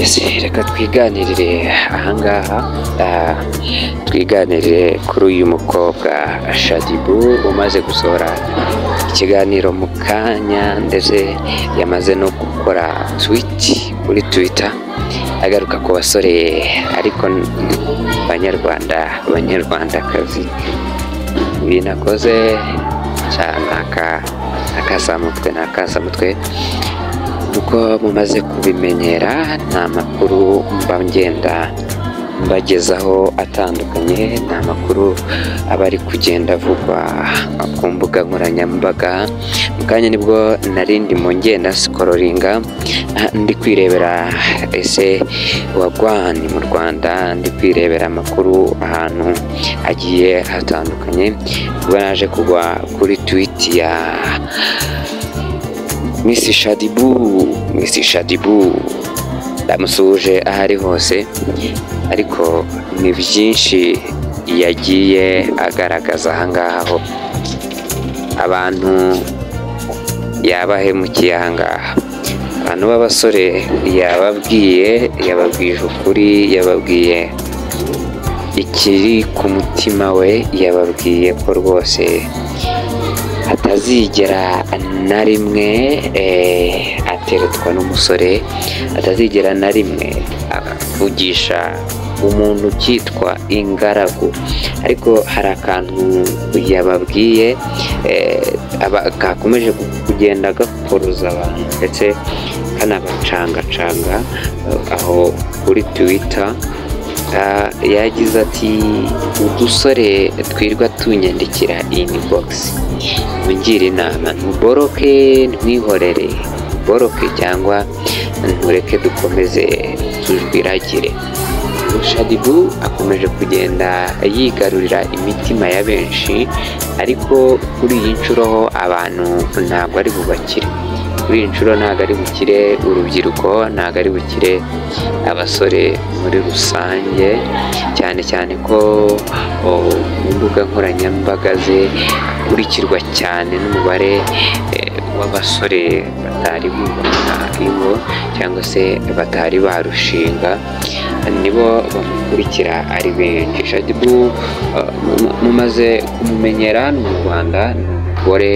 ese reka twiganirire ahangaha ah, twiganirire kuri uyu mukobwa Shadibu umaze gusohora ikiganiro mu kanya ndetse yamaze no gukora twiti kuri twita agaruka ku basore ariko n- banyarwanda banyarwandakazi ibintu akoze cyane aka- akasamutwe ni akasamutwe uko mumaze kubimenyera ni amakuru mba ngenda mbagezaho atandukanye ni amakuru aba ari kugenda avugwa ku mbuga nkoranyambaga mu kanya nibwo nari ndi mu ngenda sikororinga ah, ndi kwirebera ese wagwani mu rwanda ndi kwirebera amakuru ahantu agiye hatandukanye ubwo naje kugwa kuri twiti ya Miss Shadibu Miss Shadibu ndamusuhuje aho ari hose ariko ni byinshi yagiye agaragaza ahangaha ho abantu yabahemukiye ahangaha abantu b'abasore yababwiye yababwije ukuri yababwiye ikiri ku mutima we yababwiye ko rwose atazigera na rimwe eh, ateretswa n'umusore atazigera na rimwe avugisha umuntu cyitwa ingaragu ariko hari akantu yababwiye eh, aba- kakomeje kugenda gakoroza abantu ndetse kanabacangacanga eh, aho kuri twita Ah, yagize ati udusore twirwa tunyandikira inibogisi mungire inama ntuboroke ntwihorere ntuboroke cyangwa ntureke dukomeze tujwiragire shadibu akomeje kugenda yigarurira imitima ya benshi ariko kuri iyi nshuro ho abantu ntabwo ari bubakire kuri iyi nshuro ntabwo ari bukire urubyiruko ntabwo ari bukire abasore muri rusange cyane cyane ko o, mu mbuga nkoranyambaga ze akurikirwa cyane n'umubare eh, w'abasore batari bubona iwe cyangwa se batari barushinga nibo bamukurikira ari benshi shadibu eh, mu- mumaze kumumenyera ni mu rwanda ni umugore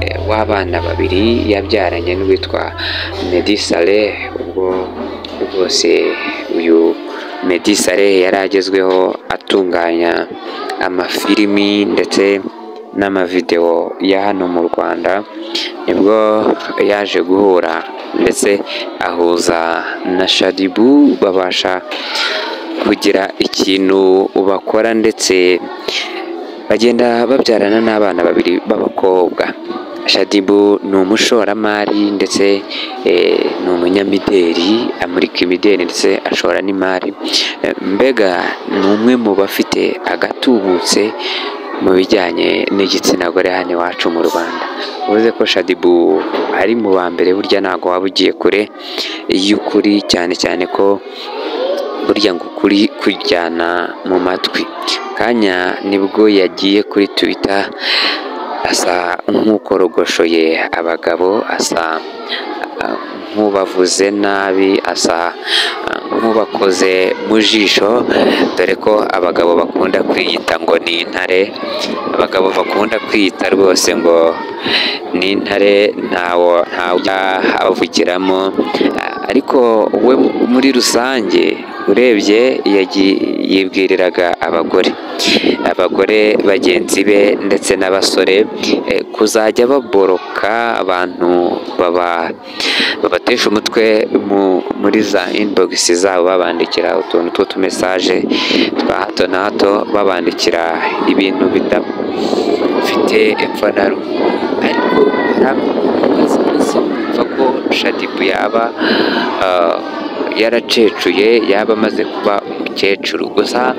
eh, w'abana babiri yabyaranye n'uwitwa Meddy Saleh ubwo rwose uyu Meddy Saleh yari agezweho atunganya amafilimi ndetse n'amavidewo ya hano mu Rwanda nibwo yaje guhura ndetse ahuza na Shadibu babasha kugira ikintu bakora ndetse bagenda babyarana n'abana babiri b'abakobwa shadibu ni umushoramari ndetse eh, ni umunyamideri amurika imideri ndetse ashora n'imari Eh, mbega ni umwe mu bafite agatubutse mu bijyanye n'igitsina gore hano iwacu mu rwanda uvuze ko shadibu ari mu ba mbere burya ntabwo waba ugiye kure y'ukuri cyane cyane ko burya ngo ukuri kujyana mu matwi kanya nibwo yagiye kuri twitter asa nk'ukorogoshoye abagabo asa ah, nk'ubavuze nabi asa ah, nk'ubakoze mu jisho dore ko abagabo bakunda kwiyita ngo ni intare abagabo bakunda kwiyita rwose ngo ni intare ntawo ntawujyavugiramo ariko we muri rusange urebye yagi- yibwiriraga abagore abagore bagenzi be ndetse n'abasore eh, kuzajya baboroka abantu baba- babatesha umutwe mu- muri za inbogisi zabo babandikira utuntu tw'utumesaje twa hato na hato babandikira ibintu bidafite epfo na rumwe ariko hari amazi meza yumva ko shadibu yaba ah, yaracecuye yaba amaze kuba umukecuru gusa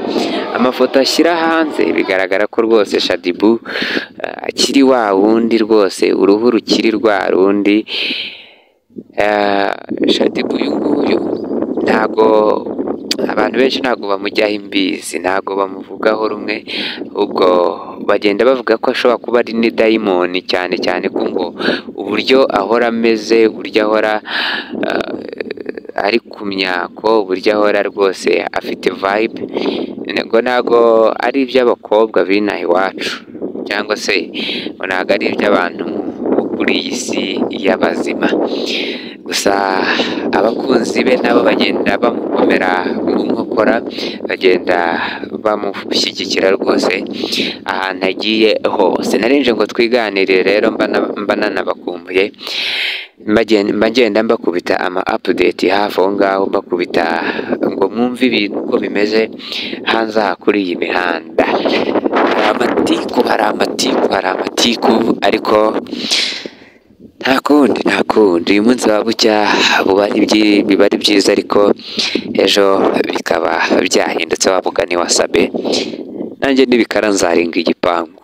amafoto ashyira hanze bigaragara ko rwose shadibu ah, akiri wa wundi rwose uruhu rukiri rwa rundi Ah, shadibu uyu nguyu ntago abantu benshi ntago bamujyaho imbizi ntago bamuvugaho rumwe ubwo bagenda bavuga ko ashobora kuba ari n'idayimoni cyane cyane ko ngo uburyo ahora ameze uburyo ahora ah, ari ku myako uburyo ahora rwose afite vayibe ntego ntabwo ari iby'abakobwa b'inaha iwacu cyangwa se ntabwo ari iby'abantu bo kuri iyi si y'abazima gusa abakunzi be nabo bagenda bamukomera mu nkokora bagenda bamushyigikira rwose ahantu agiye hose narinje ngo twiganirire rero mba nanabakumbuye mba ngenda mbakubita ama apudeti hafi aho ngaho mbakubita ngo mwumve ibintu uko bimeze hanze aha kuri iyi mihanda hari amatiku hari amatiku hari amatiku ariko nta kundi nta kundi uyu munsi waba bucya biba ari byiza ariko ejo bikaba byahindutse wabuganiwe wasabe nanjye n'ibikara nzarenga igipangu